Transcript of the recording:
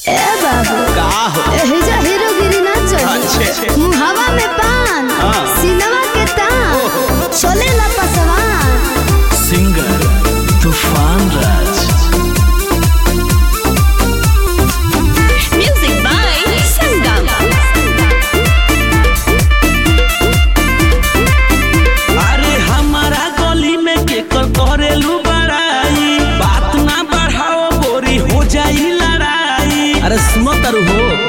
ए बाबू का हो एहिजा हीरोगिरी ना चली अच्छे। हवा में पान हाँ। सिनवा के तान चलेला पसवान सिंगर तूफान राज Music by Sangam. अरे हमारा गली में केकर करेलू बड़ाई बात ना बढ़ाओ बोरी हो जाई लड़ाई अरे सुनो तरु हो